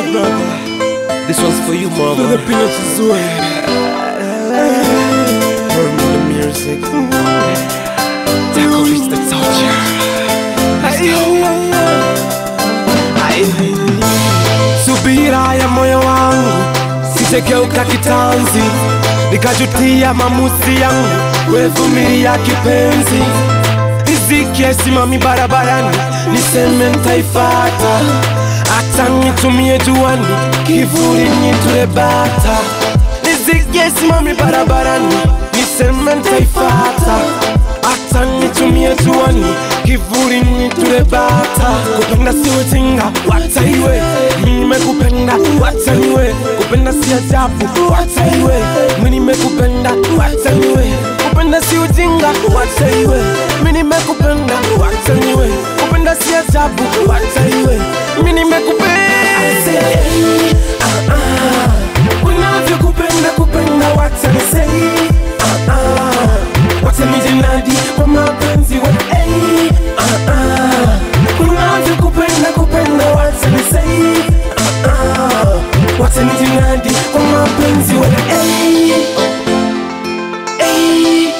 brother. This one's for you, mama. Filipino Chizue. Turn me the music. Taco beats the torture. Subira ya moyo wangu sijegeuka kitanzi, nikajutia maamuzi yangu, wevumilia kipenzi. Riziki haisimami barabarani, niseme ntaifata, hata nitumie juani, kivuli nitule bata. Riziki haisimami barabarani, niseme ntaifata, hata nitumie juani, kivuli nitule bata. Kupenda si ujinga, wacha iwe, mimi nimekupenda, wacha niwe, kupenda si ajabu, wacha iwe, mimi nimekupenda, wacha niwe, kupenda si ujinga, wacha iwe, mimi nimekupenda, wacha niwe, kupenda si ajabu, wacha iwe, mimi nimekupenda. Ah, ah, unavyokupenda kupenda, wacha nisei, ah, ah, wacha nijinadi kwa mapenzi we, hey, ah, ah, unavyokupenda kupenda, wacha nisei, ah, ah, wacha nijinadi kwa mapenzi we, hey, hey.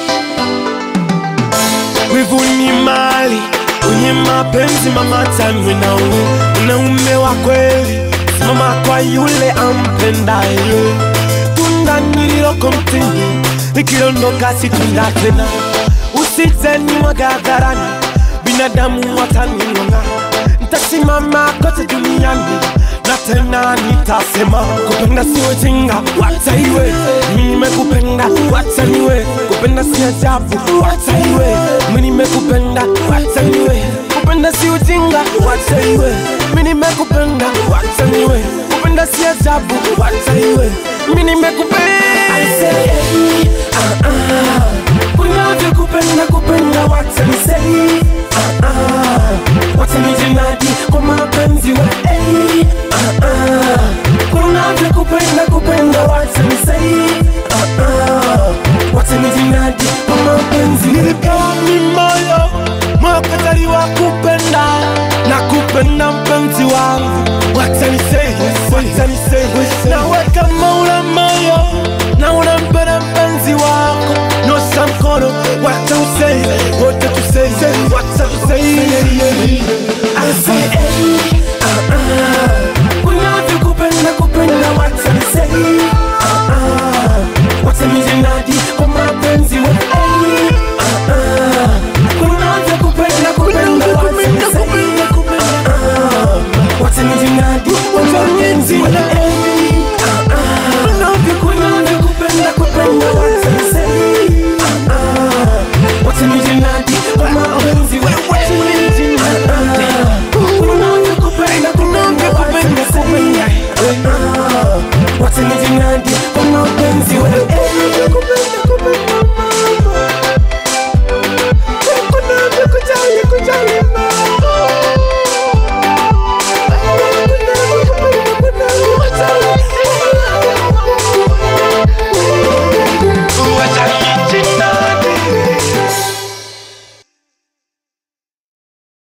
Wivu ni mali kwenye mapenzi, mama tanwe nawe, unaume wa kweli, simama kwa yule ampendaye. Tunda nililoko mtini likiondoka si tunda tena, usije nimwaga hadharani, binadamu wataning'ong'a. Nitasimama kote duniani na tena nitasema, kupenda si ujinga, wacha iwe. Mimi nimekupenda, wacha niwe, kupenda si ajabu, wacha iwe. Mimi nimekupenda, wacha niwe, kupenda si ujinga, wacha iwe. Mimi nimekupenda, wacha niwe, kupenda si ajabu, wacha iwe. Mimi nimekupenda. I say, ah, ah, unavyokupenda kupenda, wacha nisei, ah, ah, wacha nijinadi kwa mapenzi we, hey, ah, ah, unavyokupenda kupenda, wacha nisei,